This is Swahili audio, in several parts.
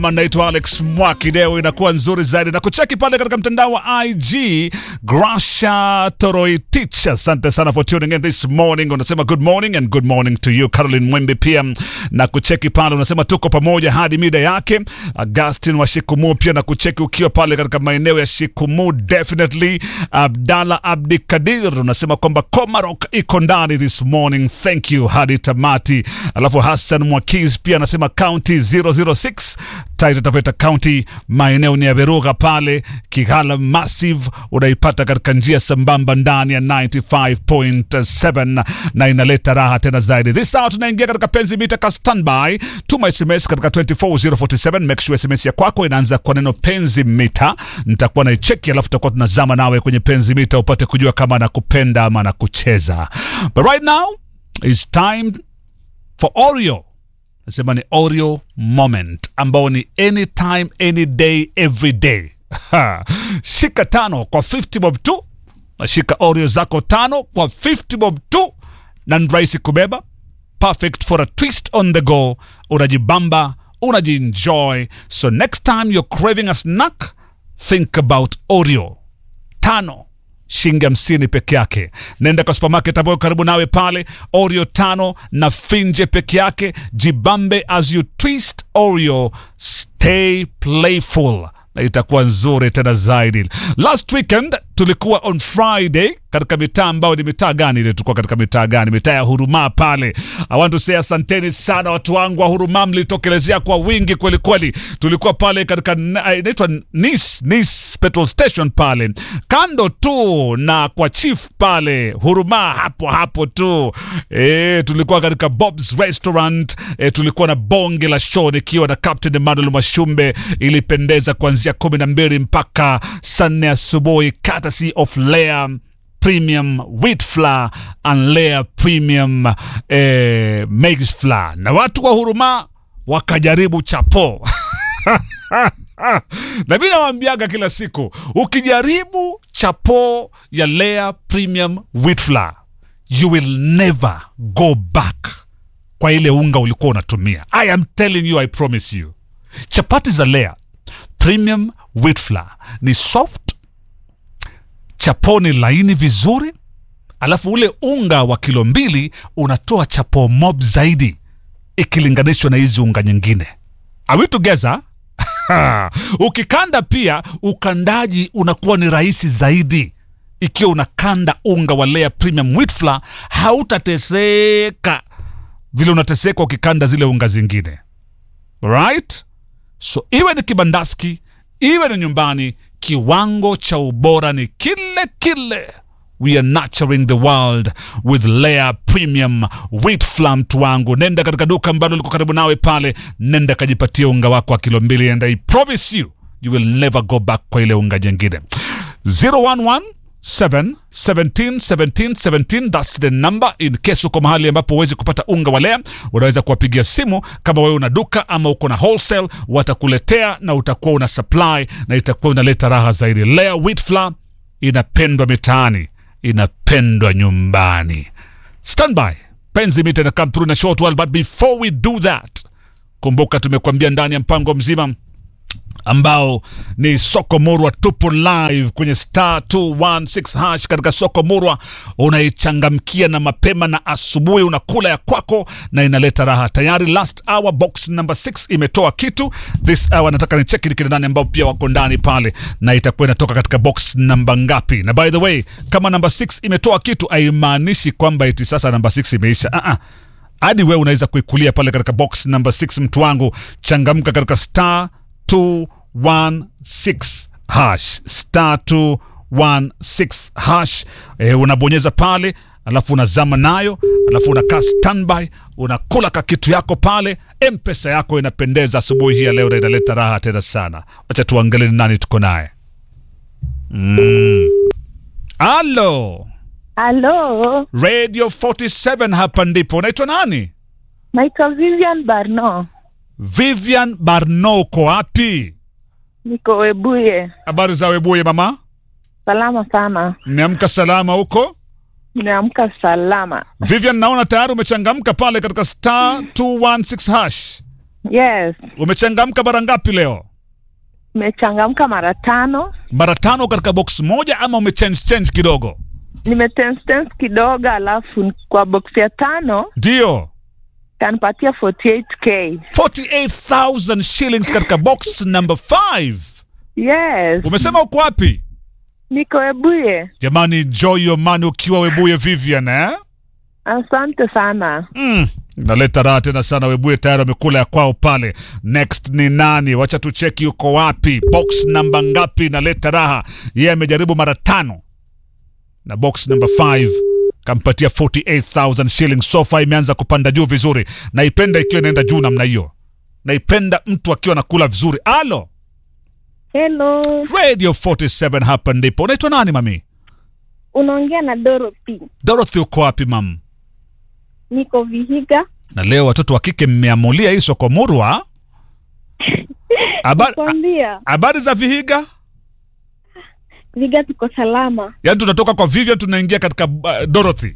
Naitwa Alex Mwaki. Leo inakuwa nzuri zaidi na kucheki pale katika mtandao wa IG Grasha Toroitich. Asante sana for tuning in this morning. Unasema good morning and good morning to you Caroline Mwembe pia na kucheki pale, unasema tuko pamoja hadi mida yake. Augustin wa Shikumu pia na kucheki ukiwa pale katika maeneo ya Shikumu, definitely. Abdalla Abdi Kadir unasema kwamba Komarok iko ndani this morning, thank you hadi tamati. Alafu Hassan Mwakiz pia anasema county 006 Taita Taveta County, maeneo ni ya Beruga pale Kigala Massive, unaipata katika njia sambamba ndani ya 95.7 na inaleta raha tena zaidi. This hour tunaingia katika penzi mita ka standby. Tuma SMS katika 24047 make sure SMS ya kwako inaanza kwa neno penzi mita, nitakuwa naicheki, alafu tutakuwa tunazama nawe kwenye penzi mita upate kujua kama anakupenda ama anakucheza. But right now it's time for Oreo nasema ni Oreo moment ambao ni anytime any day every day. Ha. Shika tano kwa 50 bob tu, nashika Oreo zako tano kwa 50 bob tu, na ni rahisi kubeba, perfect for a twist on the go. Unajibamba, unajienjoy. So next time you're craving a snack, think about Oreo tano shilingi hamsini peke yake. Nenda kwa supermarket ambayo karibu nawe pale, Oreo tano na finje peke yake. Jibambe as you twist Oreo, stay playful na itakuwa nzuri tena zaidi. Last weekend tulikuwa on Friday katika mitaa ambayo ni mitaa gani ile? Tulikuwa katika mitaa gani? Mitaa ya Huruma pale. I want to say asanteni sana watu wangu wa Huruma, mlitokelezea kwa wingi kweli kweli. Tulikuwa pale katika na- inaitwa Nice, Nice petrol station pale kando tu na kwa chief pale Huruma, hapo hapo tu e, tulikuwa katika Bob's Restaurant e, tulikuwa na bonge la show nikiwa na Captain Emmanuel Mashumbe. Ilipendeza kuanzia kumi na mbili mpaka saa nne asubuhi, courtesy of Lea Premium Wheat Flour and Lea Premium eh, Maize Flour, na watu wa Huruma wakajaribu chapo na mi nawambiaga kila siku, ukijaribu chapo ya Lea Premium Wheat Flour you will never go back kwa ile unga ulikuwa unatumia. I am telling you, I promise you. Chapati za Lea Premium Wheat Flour ni soft, chapo ni laini vizuri, alafu ule unga wa kilo mbili unatoa chapo mob zaidi ikilinganishwa na hizi unga nyingine. Are we together? Ukikanda pia ukandaji unakuwa ni rahisi zaidi ikiwa unakanda unga wa Lea Premium Wheat Flour, hautateseka vile unateseka ukikanda zile unga zingine right? So iwe ni kibandaski, iwe ni nyumbani, kiwango cha ubora ni kile kile. We are nurturing the world with Lea Premium Wheat Flour. Mtu wangu, nenda katika duka ambalo liko karibu nawe pale, nenda kajipatia unga wako wa kilo mbili, and I promise you you will never go back kwa ile unga jengine. 011 7 17 17 17 that's the number in case uko mahali ambapo huwezi kupata unga wa Lea, unaweza kuwapigia simu kama wewe una duka ama uko na wholesale, watakuletea na utakuwa una supply na itakuwa unaleta raha zaidi. Lea Wheat Flour inapendwa mitaani, inapendwa nyumbani. Standby, penzi mita na come through na short while, but before we do that, kumbuka tumekuambia ndani ya mpango mzima ambao ni soko murwa tupo live kwenye star 216 hash katika soko murwa unaichangamkia na mapema na asubuhi unakula ya kwako na inaleta raha tayari last hour box number 6 imetoa kitu this hour nataka ni cheki nikina nani ambao pia wako ndani pale na itakuwa inatoka katika box namba ngapi na by the way kama namba 6 imetoa kitu haimaanishi kwamba iti sasa namba 6 imeisha uh -uh hadi wewe unaweza kuikulia pale katika box number 6 mtu wangu changamka katika star 216 hash star 216 hash e, unabonyeza pale alafu unazama nayo alafu unakaa standby unakula ka kitu yako pale mpesa yako inapendeza asubuhi hii ya leo na inaleta raha tena sana wacha tuangalie ni nani tuko naye mm. alo Halo, radio 47 hapa ndipo unaitwa nani naitwa Vivian Barno, Vivian Barno, uko wapi? niko Webuye. Habari za Webuye mama, Salama sana, mmeamka salama huko? nimeamka salama. Vivian, naona tayari umechangamka pale katika star 216 hash. Yes, umechangamka mara ngapi leo nimechangamka mara tano. mara tano katika box moja ama umechange change kidogo Nimetense tense kidogo, alafu kwa box ya tano ndio kanipatia 48k. 48000 shillings katika box number 5 Yes, umesema uko wapi niko Ebuye. jamani enjoy your money ukiwa webuye vivian eh? Asante sana. mm. naleta raha tena sana webuye tayari wamekula ya kwao pale next ni nani wacha tucheki yuko wapi box namba ngapi naleta raha yeye amejaribu mara tano na box number 5 kampatia 48000 shillings sofa imeanza kupanda juu vizuri naipenda ikiwa inaenda juu namna hiyo naipenda mtu akiwa nakula vizuri alo Hello, radio 47 hapa ndipo unaitwa nani mami unaongea na Dorothy. dorothy uko wapi mam Niko Vihiga. na leo watoto wa kike mmeamulia hii soko murwa Habari- Kwambia habari za vihiga Vihiga tuko salama. yaani tunatoka kwa vivian tunaingia katika uh, dorothy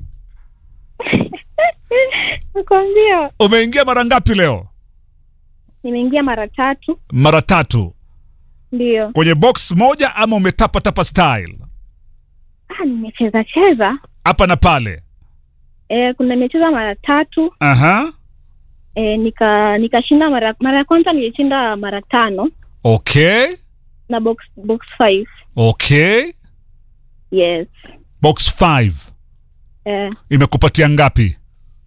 Nakwambia umeingia mara ngapi leo nimeingia mara tatu. mara tatu Ndio. kwenye box moja ama umetapatapa style Ah, nimecheza cheza. hapa na pale E, kuna nimecheza mara tatu. aha E, nika nikashinda mara mara ya kwanza nilishinda mara tano okay na box box 5. okay Yes. box 5 Eh, imekupatia ngapi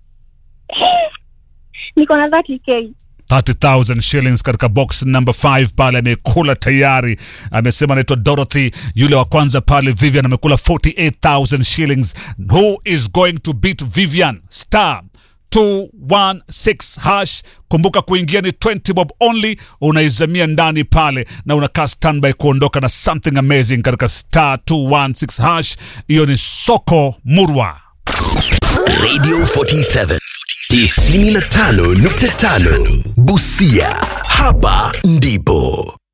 niko na 30k. 30000 shillings katika box number 5 pale amekula tayari amesema anaitwa dorothy yule wa kwanza pale vivian amekula 48000 shillings who is going to beat vivian star 216 hash kumbuka kuingia ni 20 bob only unaizamia ndani pale na unakaa standby kuondoka na something amazing katika star 216 hash hiyo ni soko murwa Radio 47 95.5 Busia. Hapa ndipo